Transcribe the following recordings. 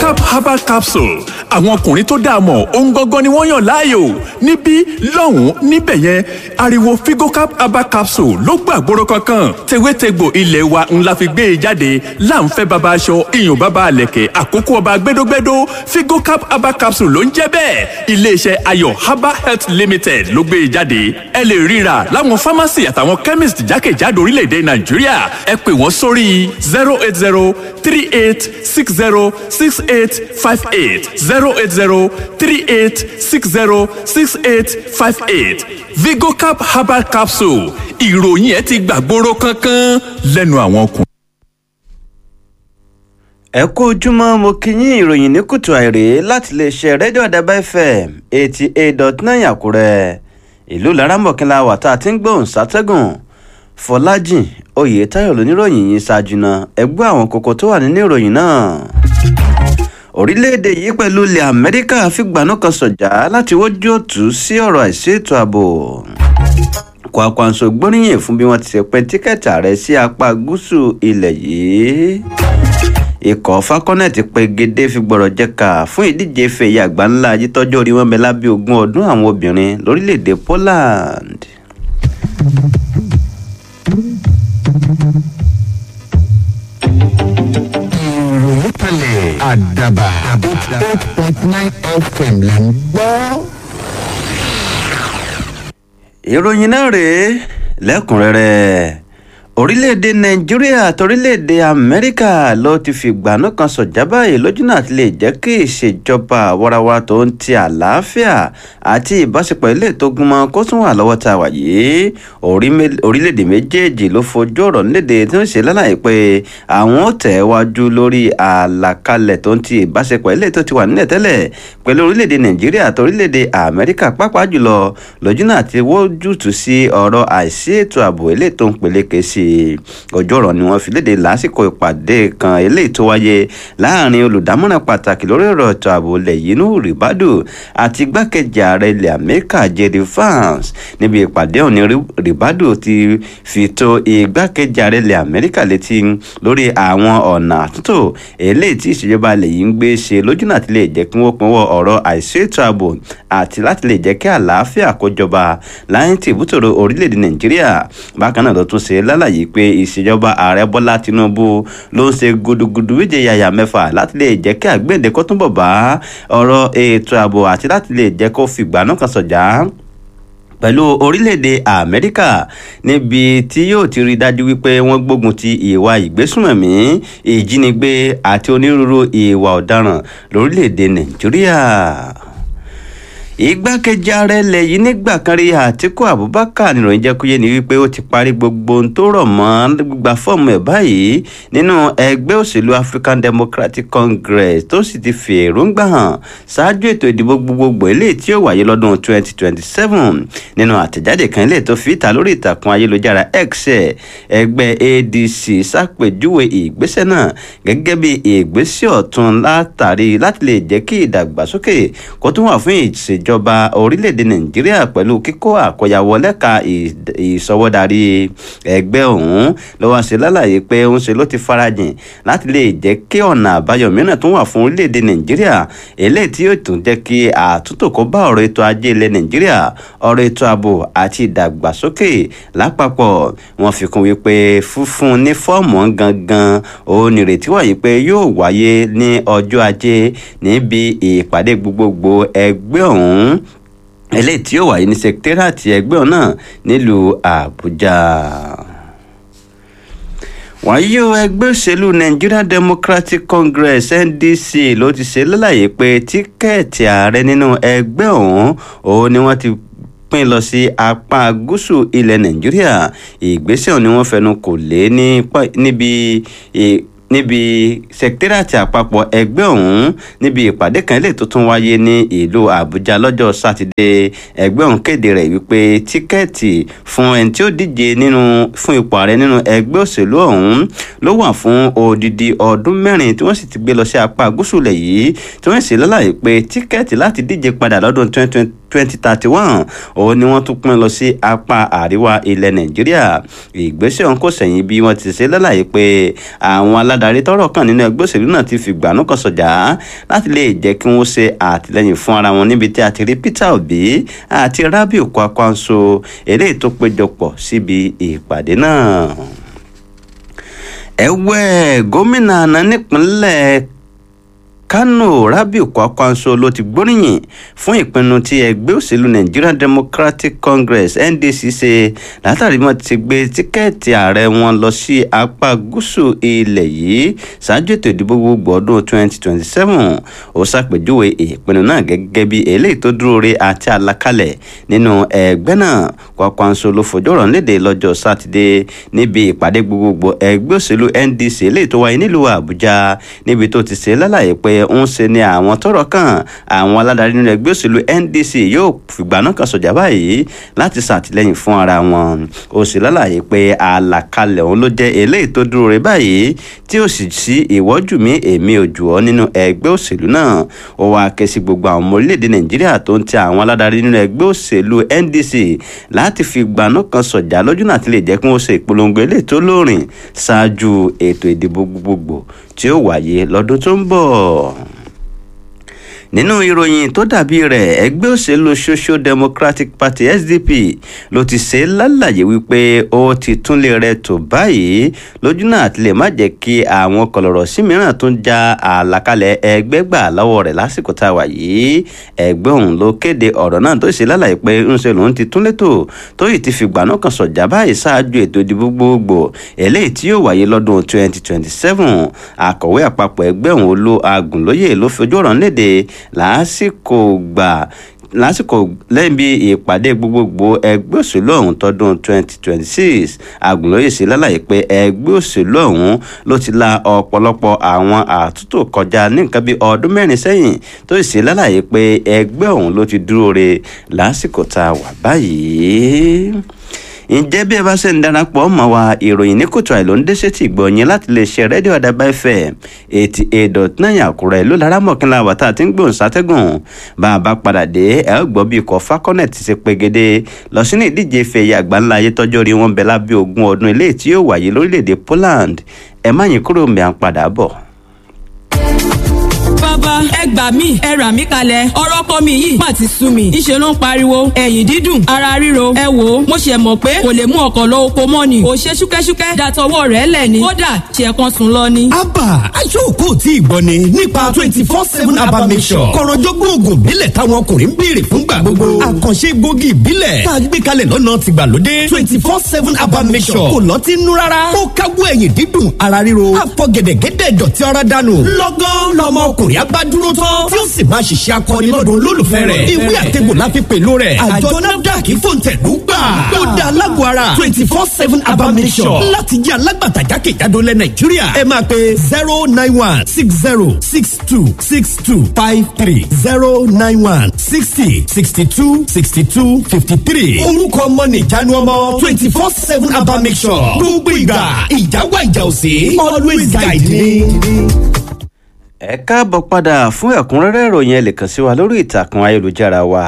vigocap herbal capsule àwọn ọkùnrin tó dáa mọ̀ ohun gangan ni wọ́n yàn láàyò níbí lọ́hùn-ún níbẹ̀ yẹn ariwo vigocap herbal capsule ló gbàgbóró kankan tewétegbò ilé wa ńlá fi gbé e jáde láǹfẹ́ baba aṣọ iyùn baba àlẹ̀kẹ̀ àkókò ọba gbẹdógbẹdó vigocap herbal capsule ló ń jẹ́ bẹ́ẹ̀ iléeṣẹ́ ayọ̀ herbal health limited ló gbé e jáde ẹ lè ríra láwọn pharmacy àtàwọn chemist jákèjádò orílẹ̀-èdè nàìjíríà ẹ pè wọ́n sórí zero eight zero three eight six zero six eight five eight zero eight zero three eight six zero six eight five eight vigocap herbal capsule ìròyìn ẹ ti gbàgbóró kankan lẹ́nu àwọn ọkùnrin. ẹ kú ojúmọ́ mo kí yín ìròyìn ní kùtù àìrè láti lè ṣe rédíò àdàbà fm eighty eight dot nine àkúrẹ́ ìlú laramọ̀kínlá wà tá a ti ń gbóhùn sátẹ́gùn fọlájìn oyètáyọ̀ lóníròyìn yìí ṣáájú náà ẹgbẹ́ àwọn kókó tó wà nínú ìròyìn náà orílẹ̀-èdè yìí pẹ̀lú ilẹ̀ amẹ́ríkà fìgbànú kan sọ̀jà láti wójú òtún sí ọ̀rọ̀ àìsí ètò ààbò kwakwanso gbóríyìn fún bí wọ́n ti ṣe pín tíkẹ́ẹ̀tì ààrẹ sí apá gúúsù ilẹ̀ yìí ikọ̀ falconet pegedé fi gbọ́rọ̀ jẹ́ka fún ìdíje fèyí àgbà ńlá ayítọ́jú orí wọn bẹ lábẹ́ ogún ọdún àwọn obìnrin lórílẹ̀‐èdè poland. ìròyìn kalẹ̀ àdàbà eight point nine fm là ń gbọ́. ìròyìn náà rèé lẹ́kùnrẹ́rẹ́ orílẹ̀-èdè nàìjíríà àti orílẹ̀-èdè amẹ́ríkà ló ti fìgbànú kan sọ̀jà báyìí lójú náà ti lè jẹ́ kí ìṣèjọba àwarawa tó ń ti àlàáfíà àti ìbáṣepọ̀ ilé tó gúnmọ́ kó tún wà lọ́wọ́ tá a wà yìí orílẹ̀-èdè méjèèjì ló fojú ọ̀rọ̀ nílédè tí ó ṣe lálàyé pé àwọn ò tẹ̀ wájú lórí àlàkalẹ̀ tó ń ti ìbáṣepọ̀ ilé tó ti wà nílẹ̀ tẹ́lẹ̀ pẹ̀lú orílẹ̀-èdè nàìjíríà àti orílẹ̀-èdè amẹ́ríkà pàápàá jùlọ lójú náà ti wójútùú sí ọ̀rọ̀ àìsí ètò ààbò ilé tó ń peléke sí i ojú ọ̀rọ̀ ni wọ́n fi léde lásìkò ìpàdé kan eléyìí tó wáyé láàrin olùdámọ̀ràn pàtàkì lórí ọ̀rọ̀ ètò ààbò ilẹ̀ yìí Nuhu Ribadu àti igbákejì ààrẹ ilẹ̀ Amẹ́ríkà J.D. Vance níbi ìpàdé òní Ribadu ti fi tó igbákejì ààrẹ ilẹ̀ Amẹ́ríkà létí lórí àwọn ọ̀nà àtúntò eléyìí tí ìṣèjọba ilẹ̀ yìí ń gbé ṣe lójú náà ti lè jẹ́ kí wọ́n pinwọ́ ọ̀rọ̀ àìsí ètò ààbò àti láti lè jẹ́ kí àlàáfíà kó jọba láyé tí ìbútòrò orílẹ̀-èdè Nàìjíríà bákan náà ló tún ṣe lálàyé yìí pé ìṣèjọba ààrẹ bọ́lá tinubu ló ń ṣe gudugudu méje yàyà mẹ́fà láti lè jẹ́ kí àgbéǹde kó túnbọ̀ bá ọ̀rọ̀ ètò ààbò àti láti lè jẹ́ kó fìgbà náà kan sọ̀jà pẹ̀lú orílẹ̀-èdè amẹ́ríkà níbi tí yóò ti rí dájú wípé wọ́n gbógun ti ìwà ìgbésùnmọ̀mí ìjínigbé àti onírúurú ìwà ọ̀daràn lórílẹ̀-èdè nàìjíríà igbákejì ààrẹ ilẹ̀ yìí nígbà kan rí àtíkù abubakar níròyìn jẹ́ kúyé ni wípé ó ti parí gbogbo ohun tó rọ̀ mọ́ gbígba fọ́ọ̀mù ẹ̀ báyìí nínú ẹgbẹ́ òṣèlú african democratic congress tó sì ti fi èròǹgbà hàn ṣáájú ètò ìdìbò gbogbogbò eléyìí tí ó wáyé lọ́dún 2027 nínú àtẹ̀jáde kan eléyìí tó fi ìta lórí ìtàkùn ayélujára x ẹgbẹ́ adc ṣàpèjúwe ìgbésẹ̀ náà gẹ́gẹ́ bí ìgbésẹ̀ ọ̀tun látàrí láti lè jẹ́ kí ìdàgbàsókè kó tún wà fún ìṣèjọba ìjọba orílẹ̀-èdè nàìjíríà pẹ̀lú kíkó àkọyàwó lẹ́ka ìsọwọ́darí ẹgbẹ́ ọ̀hún ló wá ṣe lálàyé pé ń ṣe ló ti farajìn láti lè jẹ́ kí ọ̀nà àbáyọ mìíràn tún wà fún orílẹ̀-èdè nàìjíríà eléyìí tí yóò tún jẹ́ kí àtúntò kó bá ọ̀rọ̀ ètò ajé ilẹ̀ nàìjíríà ọ̀rọ̀ ètò ààbò àti ìdàgbàsókè lápapọ̀ wọ́n fi kún wípé fúnfún ní fọ́ọ̀mù gangan òun nìrètí wà yìí pé yóò wáyé ní ọjọ́ ajé níbi ìpàdé gbogbogbò ẹgbẹ́ ọ̀hún ọ̀hún eléyìí tí ó wáyé ní sẹkítẹ́rìàtì ẹgbẹ́ náà nílùú àbújá wàyí o ẹgbẹ́ òṣèlú Nigeria Democratic Congress NDC ló ti ṣe lálàyé pé tíkẹ́ẹ̀tì ààrẹ nínú ẹgbẹ́ ọ̀hún òun ni wọ́n ti pín lọ sí apá gúúsù ilẹ̀ Nàìjíríà ìgbésẹ̀ ọ̀hún ni wọ́n fẹnu kò lé níbi níbi sẹkítẹ́rìàtì àpapọ̀ ẹgbẹ́ ọ̀hún níbi ìpàdé kan lè tuntun wáyé ní ìlú àbújá lọ́jọ́ sátidé ẹgbẹ́ ọ̀hún kéde rẹ̀ wípé tíkẹ́ẹ̀tì fún ẹni tí ó díje nínú fún ipò ààrẹ nínú ẹgbẹ́ òṣèlú ọ̀hún ló wà fún odidi ọdún mẹ́rin tí wọ́n sì ti gbé lọ sí apá gúúsù lẹ̀ yìí tí wọ́n sì lálàyé pé tíkẹ́ẹ̀tì láti díje padà lọ́dún twenty twenty twenty thirty one òun ni wọ́n tún pín lọ sí apá àríwá ilẹ̀ nàìjíríà ìgbésẹ̀ ọ̀hún kò sẹ̀yìn bí wọ́n ti ṣe lálàyé pé àwọn aládàá aládarí tọ́rọ̀ kàn nínú ẹgbẹ́ òṣèlú náà ti fìgbànú kan sọ̀jà láti lè jẹ́ kí wọ́n ṣe àtìlẹ́yìn fún ara wọn níbi tí a ti rí Peter Obi àti Rabiu Kwakwanso eléyìí tó péjọpọ̀ síbi ìpàdé náà ẹ̀wẹ̀ gómìnà àná nípínlẹ̀ Kano Rabiu Kwakwanso ló ti gbóríyìn fún ìpinnu tí ẹgbẹ́ òṣèlú Nigerian Democratic Congress NDC ṣe látàrí wọn ti gbé tíkẹ́ẹ̀tì ààrẹ wọn lọ sí apá gúúsù ilẹ̀ yìí ṣáájú ètò ìdìbò gbogbo ọdún 2027 ó ṣàpèjúwe ìpinnu náà gẹ́gẹ́ bí eléyìí tó dúró re àti àlàkalẹ̀ nínú ẹgbẹ́ náà Kwakwanso ló fojú ọ̀rọ̀ léde lọ́jọ́ sátidé níbi ìpàdé gbogbogbò ẹgbẹ́ òṣèlú NDC eléyìí tó wáyé nílùú Àbújá níbi tó ti ṣe lálàyé pé ń ṣe ni àwọn tọ́rọ̀ kàn àwọn aládarí nínú ẹgbẹ́ òṣèlú NDC yóò fìgbà náà kan sọjà báyìí láti ṣàtìlẹ́yìn fún ara wọn ó sì lálàyé pé àlàkalẹ̀ òun ló jẹ́ eléyìí tó dúró rẹ̀ báyìí tí ó sì sí ìwọ́jú mi èmi ò jù ọ́ nínú ẹgbẹ́ òṣèlú náà ó wá ké sí gbogbo àwọn ọmọ orílẹ̀-èdè Nàìjíríà tó ń ti àwọn aládarí nínú ẹgbẹ́ òṣèlú NDC láti fi gbaná kan sọ̀jà lójú náà ti lè jẹ́ kí wọ́n ṣe ìpolongo eléyìí tó lóòrìn ṣáájú ètò ìdìbò gbogbogbò tí ó wáyé lọ́dún tó ń bọ̀ nínú ìròyìn tó dàbí rẹ̀ ẹgbẹ́ òṣèlú social democratic party sdp ló ti ṣe lálàyé wípé ó ti túnlé rẹ̀ tó báyìí lójú náà àti lè má jẹ́ kí àwọn kọlọ̀rọ̀ sí mìíràn tó ń ja àlàkalẹ̀ ẹgbẹ́ gbà lọ́wọ́ rẹ̀ lásìkò tá a wà yìí ẹgbẹ́ òun ló kéde ọ̀rọ̀ náà tó ṣe lálàyé pé ńṣe lòun ti túnlé tó tó yìí ti fìgbà náà kan sọ̀jà báyìí ṣáájú ètò ìdìbò gbogbo eléyìí tí yóò wáyé lọ́dún 2027 akọ̀wé àpapọ̀ ẹgbẹ́ òun olú agùnlóyè ló fi ojú ọ̀rọ̀ léde lásìkò gbà lásìkò lẹ́yìn bí ìpàdé gbogbogbò ẹgbẹ́ òṣèlú ọ̀hún tọdún 2026 Àgùnlóyè sí lálàyé pé ẹgbẹ́ òṣèlú ọ̀hún ló ti la ọ̀pọ̀lọpọ̀ àwọn àtúntò kọjá ní nǹkan bí ọdún mẹ́rin sẹ́yìn tó sì sí lálàyé pé ẹgbẹ́ ọ̀hún ló ti dúró re lásìkò tá a wà báyìí ǹjẹ́ bí ẹ bá ṣe ń darapọ̀ mọ́ wa ìròyìn ní kòtò àìló ń dẹ́sẹ̀ tí gbọ̀nyìn láti lè ṣe rédíò àdàbà fm eighty eight dot nine àkúrẹ́ ló lára mọ̀kínlá wà tá a ti ń gbòǹ sátẹ́gùn bá a bá padà dé ẹ ó gbọ́ bí ikọ̀ falconet ti ṣe pegede lọ sínú ìdíje ife ẹ̀yẹ àgbáńlá ayé tọ́jọ́ rí wọn bẹ lábẹ́ ogún ọdún eléyìí tí yóò wáyé lórílẹ̀‐èdè Poland ẹ má yín kúrò mẹ́ à ń padà bọ̀ bàbá ẹ gbà mí ẹ rà mí kalẹ̀ ọ̀rọ̀ kọ́ mi yìí má ti sú mi ìṣe ló ń pariwo ẹ̀yìn dídùn ara ríro ẹ wò ó mo ṣe mọ̀ pé kò lè mú ọkọ̀ lọ oko mọ́ ni ò ṣe ṣúkẹ́ṣúkẹ́ dàtọwọ́ rẹ̀ lẹ̀ ni kódà ṣe kan sùn lọ ni. abba aṣọ́ọ̀kọ́ tí ì gbọ́ ni nípa twenty four seven abba mission kọ̀rọ̀jọ́gbọ́n oògùn ìbílẹ̀ táwọn ọkùnrin ń béèrè fúngbà gbogbo àkànṣe gbòógì ìbílẹ̀ tá a gbé kalẹ̀ lọ́nà tìgbàlódé twenty four seven abba mission kò lọ́tí nú rárá ó káwọ́ ẹ̀yìn dídùn ara ríro àfọ̀gẹ̀dẹ̀gẹ̀dẹ̀ dọ̀tí ara dànù lọ́gán lọ́mọ ọkùnrin abádúró tán tí ó sì máa ṣiṣẹ́ akọni lọ́dún olólùfẹ́ rẹ̀ ìwé àtẹ̀gbò la fi pèlú rẹ̀ àjọ nafdac fòǹtẹ̀lú gbà ó da alágbó ara twenty four seven abamisọ̀ láti jẹ́ alágbàtà jákèjádò lẹ̀ nàìjíríà ẹ máa pe zero nine one six zero six two six two five three zero nine one sixty sixty two sixty two fifty three orúkọ ọmọ nìjánu ọmọ twenty four seven abamisọ̀ gbogbo ìgbà ìjáwá ìjà òsè always guide me ẹ káàbọ̀ padà fún ẹ̀kúnrẹ́rẹ́ ìròyìn ẹ lè kàn sí wa lórí ìtàkùn ayélujára wa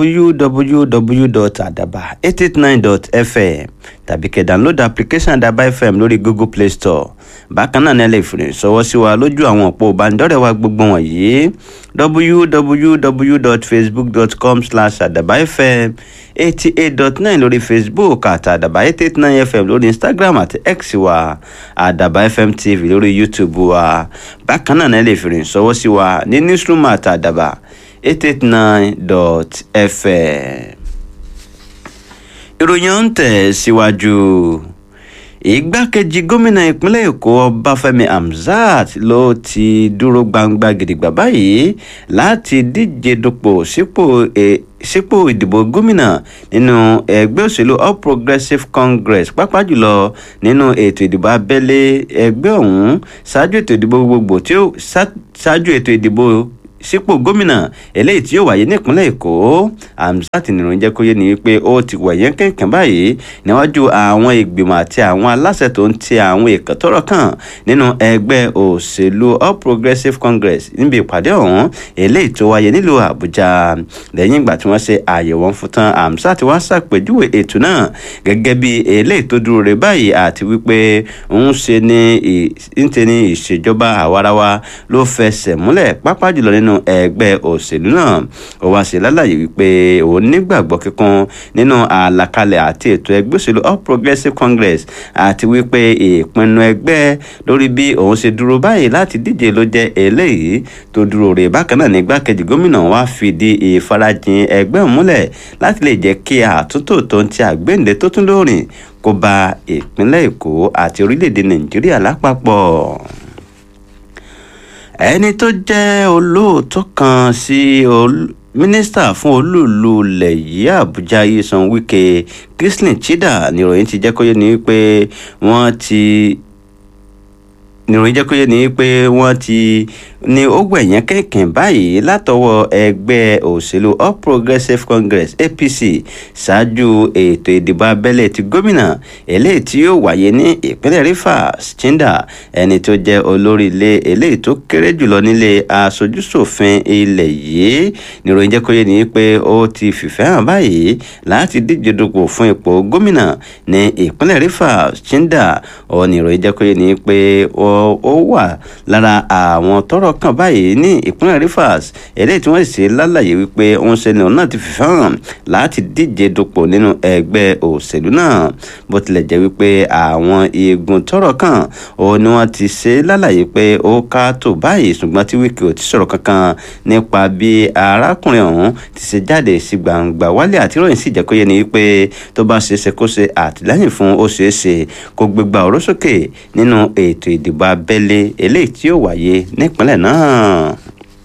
www.adaba889.fm tàbí kẹ́ download application adaba fm lórí google play store bákan náà ní ẹ lè fi ìṣọwọ́ sí wa lójú àwọn òpó ìbánidọ́rẹ̀ẹ́ wa gbogbo wọ̀nyí www.facebook.com slash adabafm eighty eight dot nine lórí facebook àti àdàbà eight eight nine fm lórí instagram àti x wa àdàbà fm tv lórí youtube wa bákan náà ní ẹ lè fi ìṣọwọ́ sí wa ní newsroom àti àdàbà eight eight nine dot fm ìròyìn ọ̀hún tẹ̀ síwájú igbákejì gómìnà ìpínlẹ̀ èkó ọbáfẹ́mi hamzat ló ti dúró gbangba gidigba báyìí láti díje dupò sípò sípò ìdìbò gómìnà nínú ẹgbẹ́ òṣèlú all progressives congress pàápàá jùlọ nínú ètò ìdìbò abẹ́lé ẹgbẹ́ ọ̀hún ṣáájú ètò ìdìbò gbogbogbò tí ó ṣáájú ètò ìdìbò sípò gómìnà eléyìí tí yóò wáyé nípínlẹ̀ èkó hamzat nìròyìn jẹ́ kó yé ni wípé ó ti wẹ̀yẹ́ kẹ̀kẹ́ báyìí níwájú àwọn ìgbìmọ̀ àti àwọn aláṣẹ tó ń ti àwọn èèkàn tọ́rọ̀ kàn nínú ẹgbẹ́ òṣèlú all progressives congress níbi ìpàdé ọ̀hún eléyìí tó wáyé nílùú àbújá lẹ́yìn ìgbà tí wọ́n ṣe àyẹ̀wò fún tán hamzat wá ṣàpèjúwe ètò náà gẹ́gẹ́ bí eléyìí tó dúró re báyìí àti wípé ń ṣe ní ń ṣe ní ìṣèjọba àwarawa ló fẹsẹ̀ múlẹ̀ pápá jùlọ nínú ẹgbẹ́ òṣèlú náà ó wá sí lálàyé wípé òun nígbàgbọ́ kíkún nínú àlàkalẹ̀ àti ètò ẹgbẹ́ òṣèlú all progressives congress àti wípé ìpinnu ẹgbẹ́ lórí bí òun ṣe dúró báyìí láti díje ló jẹ́ eléyìí tó dúró rè bákan náà nígbàkejì gómìnà wá fìdí ìfarajìn ẹgbẹ́ múlẹ̀ láti lè jẹ́ kí àtúntò tó ń ti àgbéǹde tó tún lóòrìn kó bá ìpínlẹ̀ èkó àti orílẹ̀-èdè nàìjíríà lápapọ̀ ẹni tó jẹ́ olóòótọ́ kan sí mínísítà fún olúùlú ilẹ̀ yìí àbújá yíṣan wike chrislin chida níròyìn ti jẹ́ kó yé ni pé wọ́n ti níròyìn jẹ́ kó yé ni pé wọ́n ti ní ó gbẹ̀yìn kẹ̀kẹ́ báyìí látọwọ́ ẹgbẹ́ òṣèlú all progressives congress apc ṣáájú ètò ìdìbò abẹ́lé ti gómìnà eléyìí tí yóò wáyé ní ìpínlẹ̀ rivers chinda ẹni tó jẹ́ olórí ilé eléyìí tó kéré jùlọ nílé aṣojúṣòfin ilẹ̀ yìí níròyìn jẹ́ kó yé ni pé ó ti fìfẹ́ hàn báyìí láti díje dupò fún ipò gómìnà ní ìpínlẹ̀ rivers chinda ó níròyìn jẹ́ kó yé ni pé ó wà lára àwọn tọrọ kan báyìí ní ìpínlẹ̀ rivers eléyìí tí wọ́n sì ṣe lálàyé wípé òun ṣe ni òun náà ti fìfẹ́ hàn láti díje dupò nínú ẹgbẹ́ òṣèlú náà bó tilẹ̀ jẹ́ wípé àwọn igun tọrọ kan òun ni wọ́n ti ṣe lálàyé pé ó ká tó báyìí ṣùgbọ́n tí wíkì ò ti sọ̀rọ̀ kankan nípa bí arákùnrin ọ̀hún ti ṣe jáde sí gbangba wálé àti ìròyìn sì jẹ́ kó yé ni wípé tó bá ṣeéṣe kó ṣe àtìlẹ́yìn fún ó ṣeéṣe kó gbégbá ọ̀rọ̀ sókè nínú ètò ìdìbò abẹ́lé eléyìí tí yóò wáyé nípínlẹ̀ náà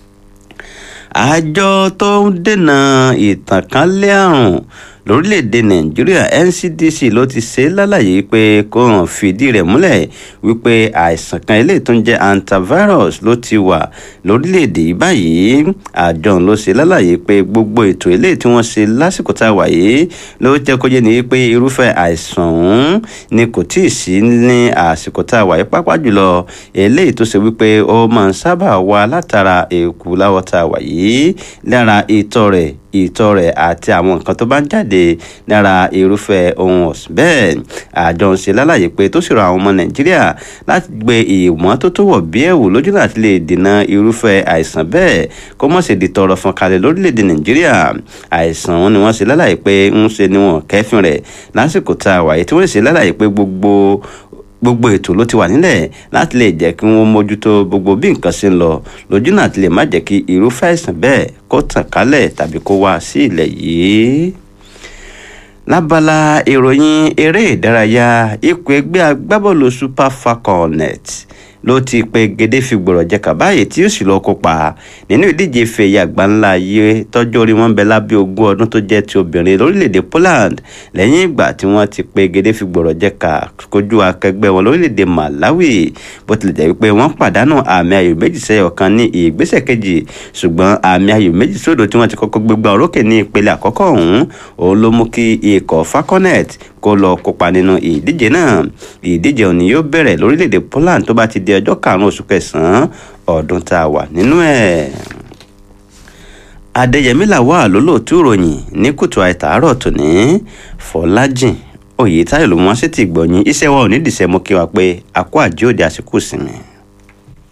àjọ tó ń dènà ìtànkálẹ̀ àrùn lórílẹ̀‐èdè nàìjíríà ncdc ló ti ṣe lálàyé pé kó hàn fìdí rẹ̀ múlẹ̀ wípé àìsàn kan eléyìí tó ń jẹ́ antivirus ló ti wà lórílẹ̀‐èdè yìí báyìí àjọ ló ṣe lálàyé pé gbogbo ètò eléyìí tí wọ́n ṣe lásìkò tá a wà yìí ló jẹ́ kó yé ni pé irúfẹ́ àìsàn ọ̀hún ni kò tí ì sí ní àsìkò tá a wà yìí pápá jùlọ eléyìí tó ṣe wípé ó máa ń sábà wá látara èkú láwọ̀ tá a wà yìí lára ìtọ̀ rẹ̀ ìtọ̀ rẹ̀ àti àwọn nǹkan tó bá ń jáde lára irúfẹ́ ohun ọ̀sìn bẹ́ẹ̀ àjọ ń ṣe lálàyé pé tó ṣèrò àwọn ọmọ nàìjíríà láti gbé ìmọ́tótó wọ̀ bí ẹ̀wù lójú láti lè dènà irúfẹ́ àìsàn bẹ́ẹ̀ kó mọ̀ ṣe di tọrọ fún kalẹ̀ lórílẹ̀‐èdè nàìjíríà àìsàn wọn ni wọ́n ṣe lálàyé pé ń ṣe ni wọn kẹ́fìn rẹ̀ lásìkò tá a wáyé tí wọ́n ṣe lálàyé pé gbogbo gbogbo ètò ló ti wà nílẹ̀ láti lè jẹ́ kí wọ́n mójútó gbogbo bí nǹkan ṣe ń lọ lójú náà ti lè má jẹ́ kí irúfẹ́ àìsàn bẹ́ẹ̀ kó tàn kálẹ̀ tàbí kó wá sí ilẹ̀ yìí. lábala ìròyìn eré ìdárayá ikọ̀ ẹgbẹ́ agbábọ́ọ̀lù super falconet ló ti pe gèdè fi gbọ̀rọ̀ jẹ́ka báyìí tí yóò sì lọ kópa nínú ìdíje fèyí àgbáńlá yìí tọ́jú orí wọn bẹ lábẹ́ ogún ọdún tó jẹ́ ti obìnrin lórílẹ̀‐èdè Poland lẹ́yìn ìgbà tí wọ́n ti pe gèdè fi gbọ̀rọ̀ jẹ́ka kojú akẹgbẹ́ wọn lórílẹ̀‐èdè Malawi bó tilẹ̀ jẹ́ wípé wọ́n pàdánù àmì ayò méjì sẹ́yọ̀ kan ní ìgbésẹ̀ kejì ṣùgbọ́n àmì ayò méjì sódò tí wọ́n ti kọ́kọ́ gbégbá orókè ní ìpele àkọ́kọ́ ọ̀hún òun ló mú kí ikọ̀ falconet kó lọ kópa nínú ìdíje náà ìdíje òní yóò bẹ̀rẹ̀ lórílẹ̀‐èdè Poland tó bá ti di ọjọ́ karùn-ún oṣù kẹsàn-án ọdún tá a wà nínú ẹ̀. Adéyẹmí làwà lólóòtú ìròyìn ní kùtù àìtàárọ̀ tòní Fọlájìn Oyètáyọ̀ ló mú wá sí ti gbọ̀nyìn iṣẹ́ wa ò ní dìṣẹ́ mú kí wa pé àkó àjíòde àsìkò sinmi.